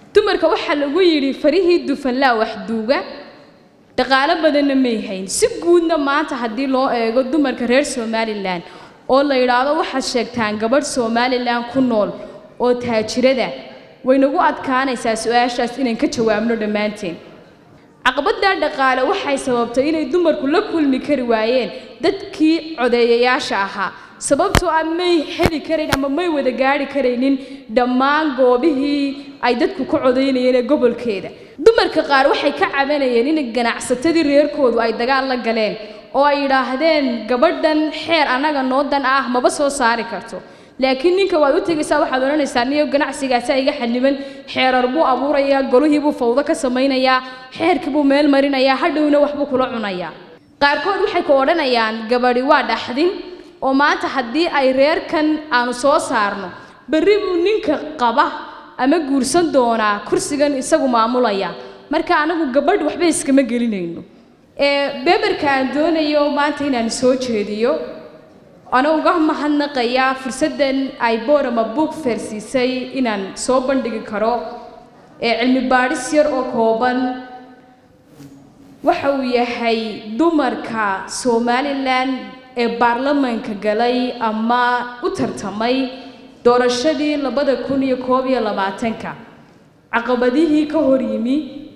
dumarka waxaa lagu yidhi farihii dufanlaa wax duuga dhaqaalo badanna may hayn si guudna maanta haddii loo eego dumarka reer somalilan oo la yidhaahdo waxaad sheegtaan gabadh somalilan ku nool oo taajirada waynagu adkaanaysaa su-aashaas inaan ka jawaabno dhammaanteen caqabaddaa dhaqaale waxay sababtay inay dumarku la kulmi kari waayeen dadkii codeeyayaasha ahaa sababtoo ah may heli karayn ama may wada gaari karaynin dhammaan goobihii ay dadku ka codaynayeen ee gobolkeeda dumarka qaar waxay ka cabanayeen in ganacsatadii reerkoodu ay dagaal la galeen oo ay yidhaahdeen gabadhan xeer annaga noo dan ah maba soo saari karto laakiin ninka waad u tegaysaa waxaad odhanaysaa niyo ganacsigaasa iga xaniban xeerar buu abuurayaa golihii buu fawdo ka samaynayaa xeerkii buu meel marinayaa hadhowna waxbuu kula cunayaa qaarkood waxay ku odhanayaan gabadhi waa dhaxdin oo maanta haddii ay reerkan aanu soo saarno berri buu ninka qaba ama guursan doonaa kursigan isagu maamulaya marka anagu gabadh waxba iskama gelinayno beberka aan doonayo maanta inaan soo jeediyo ana uga mahadnaqayaa fursaddan ay boorama buug feersiisay inaan soo bandhigi karo ee cilmi baadhis yar oo kooban waxa uu yahay dumarka somalilan ee baarlamaanka galay ama u tartamay doorashadii labada kun iyo koob iyo labaatanka caqabadihii ka hor yimi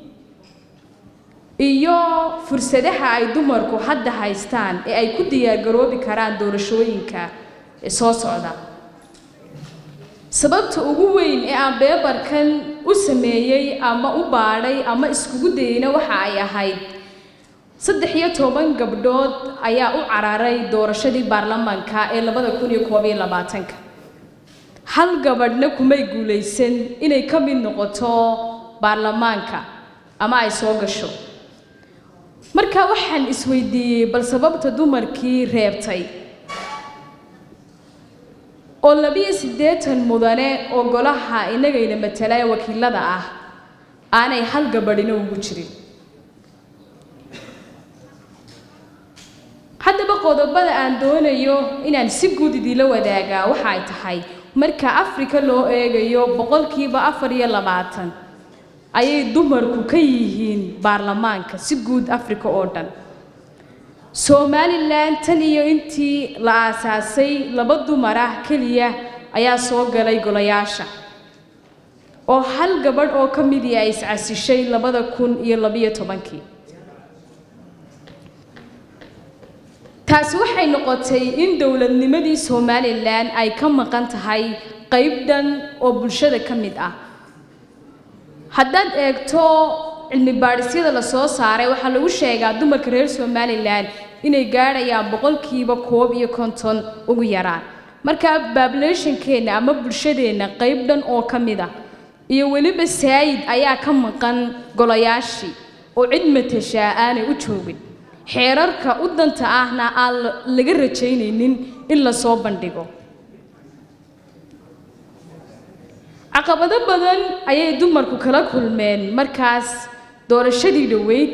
iyo fursadaha ay dumarku hadda haystaan ee ay ku diyaargaroobi karaan doorashooyinka ee soo socda sababta ugu weyn ee aan beebarkan u sameeyey ama u baadhay ama iskugu dayeyna waxa ay ahayd saddex iyo toban gabdhood ayaa u cararay doorashadii baarlamaanka ee labada kun iyo koob iyo labaatanka hal gabadhna kumay guulaysan inay ka mid noqoto baarlamaanka ama ay soo gasho marka waxaan isweydiiyey bal sababta dumarkii reebtay oo labiyo siddeetan mudane oo golaha innagayna matala ee wakiilada ah aanay hal gabadhina ugu jirin haddaba qodobada aan doonayo inaan si guud idiinla wadaagaa waxa ay tahay marka afrika loo eegayo boqolkiiba afar iyo labaatan ayay dumarku ka yihiin baarlamaanka si guud afrika oo dhan somalilan tan iyo intii la aasaasay laba dumar ah keliya ayaa soo galay golayaasha oo hal gabadh oo ka midii ay iscasishay labada kun iyo labiyo tobankii taasi waxay noqotay in dowladnimadii somalilan ay ka maqan tahay qayb dhan oo bulshada ka mid ah haddaad eegto cilmi baadhisyada la soo saaray waxaa lagu sheegaa dumarka reer somalilan inay gaadhayaan boqolkiiba koob iyo konton ugu yaraan marka babulationkeenna ama bulshadeenna qayb dhan oo ka mid ah iyo weliba saayid ayaa ka maqan golayaashii oo cid matashaa aanay u joogin xeerarka u danta ahna aan laga rajaynaynin in la soo bandhigo caqabado badan ayay dumarku kala kulmeen markaas doorashadii dhoweyd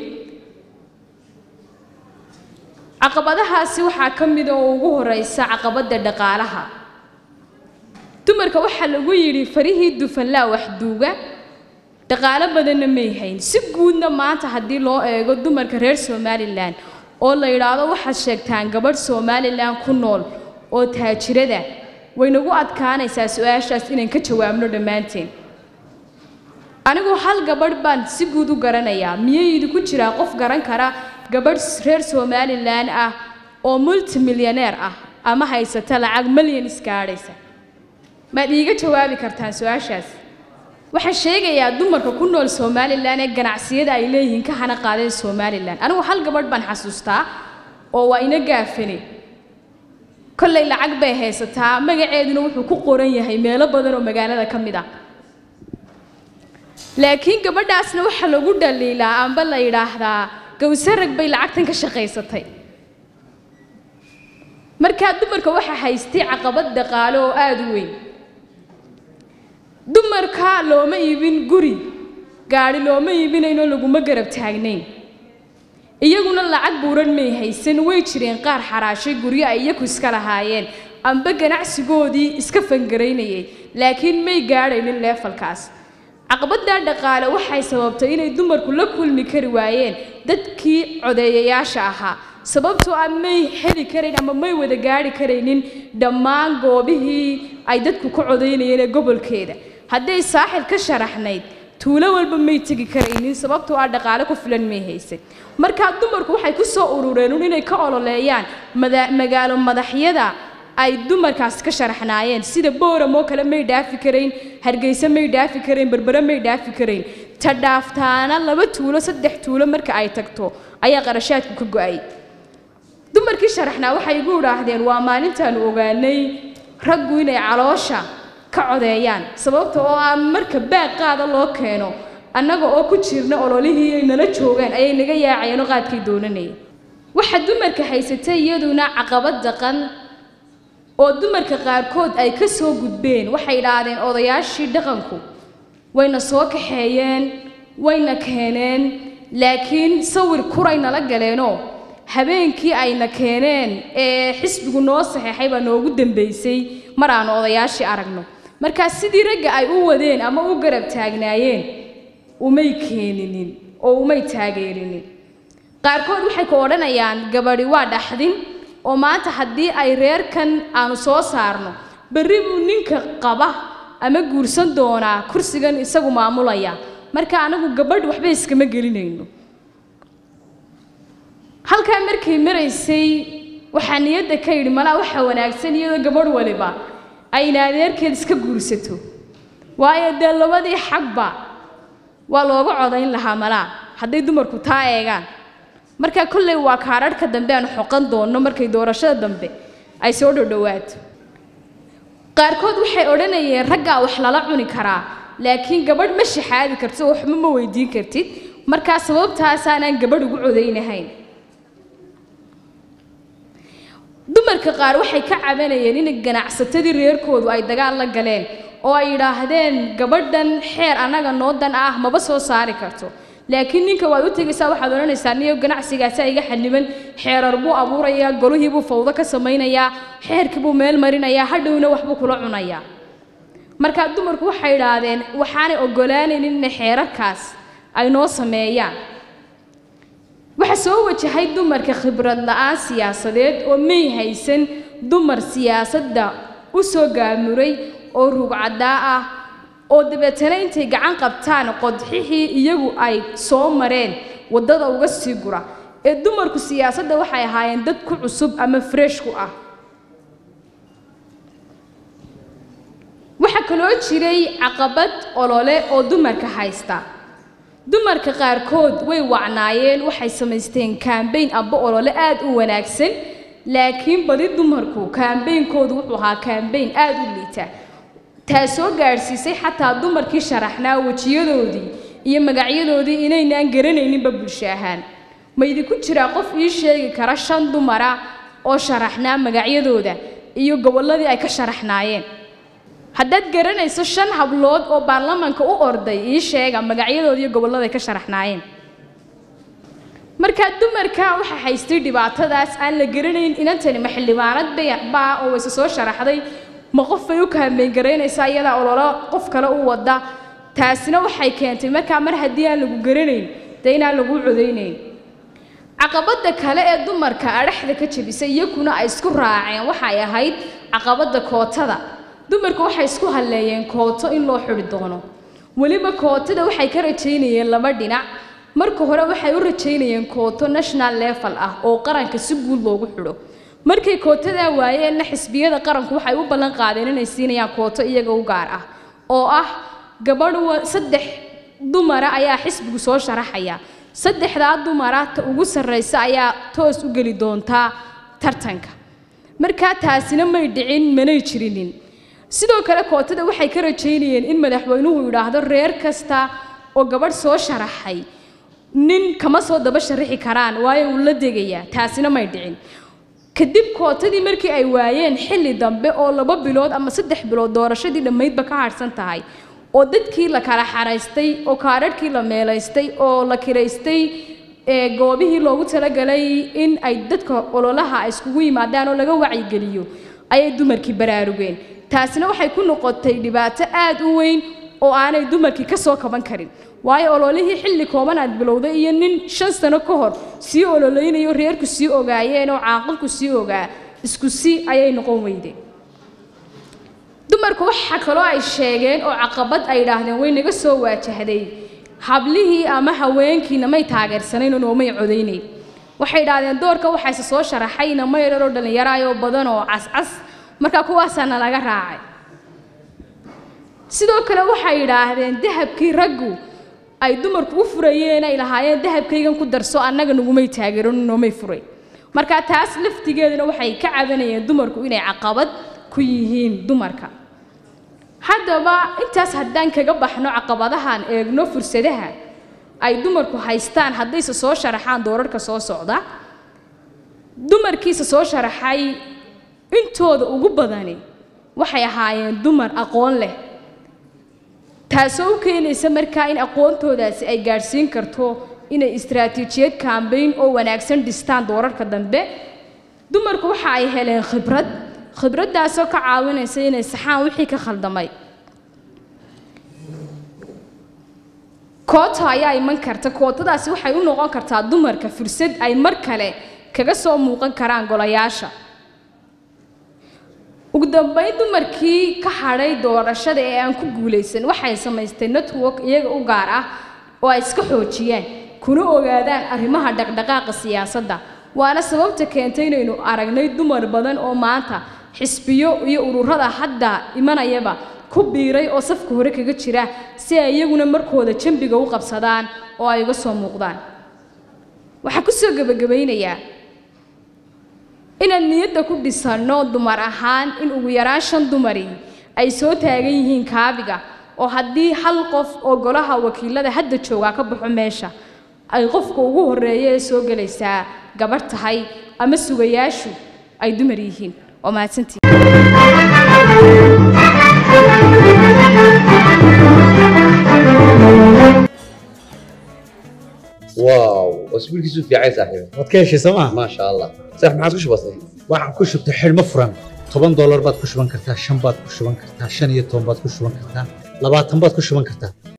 caqabadahaasi waxaa ka mid oo ugu horeysa caqabadda dhaqaalaha dumarka waxaa lagu yidhi farihii dufanlaa wax duuga dhaqaalo badanna may hayn si guudna maanta haddii loo eego dumarka reer somalilan oo la yidhaahdo waxaad sheegtaan gabadh somalilan ku nool oo taajirada waynagu adkaanaysaa su-aashaas inaan ka jawaabno dhammaanteen anigu hal gabadh baan si guud u garanayaa miyay idinku jiraa qof garan kara gabadh reer somalilan ah oo multimilyaneer ah ama haysata lacag milyan iskaadhaysa maad iiga jawaabi kartaan su-aashaas waxaan sheegayaa dumarka ku nool somalilan ee ganacsiyada ay leeyihiin ka hana qaadeen somalilan anigu hal gabadh baan xasuustaa oo waa ina gaafane kollay lacag bay haysataa magaceeduna wuxuu ku qoran yahay meelo badan oo magaalada ka mid ah laakiin gabadhaasna waxaa lagu dhaliilaa amba la yidhaahdaa gawsarag bay lacagtan ka shaqaysatay markaa dumarka waxaa haystay caqabad dhaqaale oo aada u weyn dumarka looma iibin guri gaadhi looma iibinayno laguma garab taagnayn iyaguna lacag buuran may haysan way jireen qaar xaraashay guryo ay iyaku iska lahaayeen amba ganacsigoodii iska fangaraynayay laakiin may gaadhaynin leefalkaas caqabaddaa dhaqaale waxay sababtay inay dumarku la kulmi kari waayeen dadkii codeeyayaasha ahaa sababtoo ah may heli karayn ama may wada gaari karaynin dhammaan goobihii ay dadku ka codaynayeen ee gobolkeeda hadday saaxil ka sharaxnayd tuulo walba may tegi karaynin sababtoo ah dhaqaale ku filan may haysan markaa dumarku waxay ku soo urureen un inay ka ololeeyaan magaalo madaxyada ay dumarkaas ka sharaxnaayeen sida booram oo kale may dhaafi karayn hargeysa may dhaafi karayn berbere may dhaafi karayn ta dhaaftaana laba tuulo saddex tuulo marka ay tagto ayaa qarashaadku ka go-ay dumarkii sharaxnaa waxay igu idhaahdeen waa maalintaanu ogaanay raggu inay caloosha ka codeeyaan sababta oo ah marka baaq qaada loo keeno annaga oo ku jirna ololihii ay nala joogaan ayay naga yaacayeen oo qaadkay doonanayeen waxa dumarka haysatay iyaduna caqabad dhaqan oo dumarka qaarkood ay ka soo gudbeen waxay idhaahdeen odayaashii dhaqanku wayna soo kaxeeyeen wayna keeneen laakiin sawir kuray nala galeenoo habeenkii ayna keeneen ee xisbigu noo saxeexay baa noogu dambaysay mar aanu odayaashii aragno markaa sidii ragga ay u wadeen ama u garab taagnaayeen umay keeninin oo umay taageerinin qaarkood waxay ku odhanayaan gabadhi waa dhaxdin oo maanta haddii ay reerkan aanu soo saarno berri buu ninka qaba ama guursan doonaa kursigan isagu maamulaya marka anagu gabadh waxba iskama gelinayno halkaa markay maraysay waxaa niyadda ka yidhi malaa waxaa wanaagsan iyadoo gabadh waliba ayna adeerkeed iska guursato waayo dee labadii xagba waa looga codayn lahaa malaa hadday dumarku taa eegaan markaa kolley waa kaadharhka dambe aan xoqan doonno markay doorashada dambe ay soo dhodhowaato qaarkood waxay odhanayeen raggaa wax lala cuni karaa laakiin gabadh ma shaxaadi kartid oo waxba ma weydiin kartid markaa sababtaasaanaan gabadh ugu codaynahayn dumarka qaar waxay ka cabanayeen in ganacsatadii reerkoodu ay dagaal la galeen oo ay yidhaahdeen gabadhan xeer annaga noo dan ah maba soo saari karto laakiin ninka waad u tegaysaa waxaad odhanaysaa niyo ganacsigaasa iga xaniban xeerar buu abuurayaa golihii buu fawdo ka samaynayaa xeerkii buu meel marinayaa hadhowna waxbuu kula cunayaa markaa dumarku waxay idhaahdeen waxaanay oggolaanaynin inay xeerarkaas ay noo sameeyaan waxa soo wajahay dumarka khibrad la'aan siyaasadeed oo may haysan dumar siyaasadda u soo gaamuray oo rugcaddaa ah oo dabeetana intay gacan qabtaan qodxixii iyagu ay soo mareen waddada uga sii gura ee dumarku siyaasadda waxay ahaayeen dad ku cusub ama fresh ku ah waxaa kaloo jiray caqabad olole oo dumarka haysta dumarka qaarkood way wacnaayeen waxay samaysteen kaambayn amba olole aad u wanaagsan laakiin badi dumarku kaambeynkoodu wuxuu ahaa kaambayn aad u liita taa soo gaadhsiisay xataa dumarkii sharaxnaa wejiyadoodii iyo magacyadoodii inaynaan garanayninba bulsho ahaan ma idinku jiraa qof ii sheegi kara shan dumara oo sharaxnaa magacyadooda iyo gobolladii ay ka sharaxnaayeen haddaad garanayso shan hablood oo baarlamaanka u orday ii sheega magacyadooda iyo gobollada ay ka sharaxnaayeen markaa dumarka waxaa haystay dhibaatadaas aan la garanayn inantani ma xildhibaanad baa oo wayse soo sharaxday ma qof bay u kaambeyn garaynaysaa iyadaa ololo qof kale u wada taasina waxay keentay markaa mar haddii aan lagu garanayn dee inaan lagu codaynayn caqabadda kale ee dumarka adhaxda ka jebisay iyakuna ay isku raaceen waxay ahayd caqabadda kootada dumarku waxay isku halleeyeen kooto in loo xidhi doono weliba kootada waxay ka rajaynayeen laba dhinac marka hore waxay u rajaynayeen kooto national level ah oo qaranka si guud loogu xidho markay kootadaa waayeenna xisbiyada qaranku waxay u ballan qaadeen inay siinayaan kooto iyaga u gaar ah oo ah gabadh saddex dumara ayaa xisbigu soo sharaxaya saddexdaa dumara ta ugu sarraysa ayaa toos u geli doontaa tartanka markaa taasina may dhicin manay jirinin sidoo kale kootada waxay ka rajaynayeen in madaxweynuhu yidhaahdo reer kasta oo gabadh soo sharaxay nin kama soo daba sharaxi karaan waayo uu la degayaa taasina may dhicin kadib kootadii markii ay waayeen xilli dambe oo laba bilood ama saddex bilood doorashadii dhammaydba ka harhsan tahay oo dadkii la kala xaraystay oo kaadhadhkii la meelaystay oo la kiraystay ee goobihii loogu talagalay in ay dadka ololaha iskugu yimaadaan oo laga wacyigeliyo ayay dumarkii baraarugeen taasina waxay ku noqotay dhibaato aad u weyn oo aanay dumarkii ka soo kaban karin waayo ololihii xilli kooban aad bilowday iyo nin shan sano ka hor sii ololeynayo reerku sii ogaayeen oo caaqilku sii ogaa isku si ayay noqon weydeen dumarku waxa kaloo ay sheegeen oo caqabad ay idhaahdeen way naga soo waajahday hablihii ama haweenkiina may taageersanayn oo noomay codaynayn waxay idhaahdeen doorka waxayse soo sharaxayna ma yarar oo dhallinyaraayoo badan oo cascas markaa kuwaasaana laga raacay sidoo kale waxay idhaahdeen dahabkii raggu ay dumarku u furayeen ay lahaayeen dahabkaygan ku darso annaga nagumay taageeron noomay furay markaa taas laftigeeduna waxay ka cabanayeen dumarku inay caqabad ku yihiin dumarka haddaba intaas haddaan kaga baxno caqabadahan eegno fursadaha ay dumarku haystaan haddayse soo sharaxaan doorarka soo socda dumarkiisa soo sharaxay intooda ugu badani waxay ahaayeen dumar aqoon leh taasoo u keenaysa markaa in aqoontoodaasi ay gaadhsiin karto inay istaraatiijiyad kaambayn oo wanaagsan dhistaan doorarka dambe dumarku waxa ay heleen khibrad khibraddaasoo ka caawinaysa inay saxaan wixii ka khaldamay koota ayaa iman karta kootadaasi waxay u noqon kartaa dumarka fursad ay mar kale kaga soo muuqan karaan golayaasha ugu dambayn dumarkii ka hadhay doorashada ee aan ku guulaysan waxay samaysteen network iyaga u gaar ah oo ay iska xoojiyaan kuna ogaadaan arrimaha dhaqdhaqaaqa siyaasadda waana sababta keentay inaynu aragnay dumar badan oo maanta xisbiyo iyo ururada hadda imanayaba ku biiray oo safka hore kaga jira si ay iyaguna markooda jambiga u qabsadaan oo ay uga soo muuqdaan waxaan ku soo gebagabaynayaa inaan niyadda ku dhisanno dumar ahaan in ugu yaraan shan dumari ay soo taagan yihiin kaabiga oo haddii hal qof oo golaha wakiilada hadda joogaa ka baxo meesha ay qofka ugu horreeya ee soo gelaysaa gabarh tahay ama sugayaashu ay dumar yihiin waa mahadsantii واو اسبوع كيسو في عايز صاحبي waad ka heshay sooma ما شاء الله صح ما عادش بسيط waxaan ku shubtay xidhmo furan toban doolar baad ku shuban kartaa shan baad ku shuban kartaa shan iyo toban baad ku shuban kartaa labaatan baad ku shuban kartaa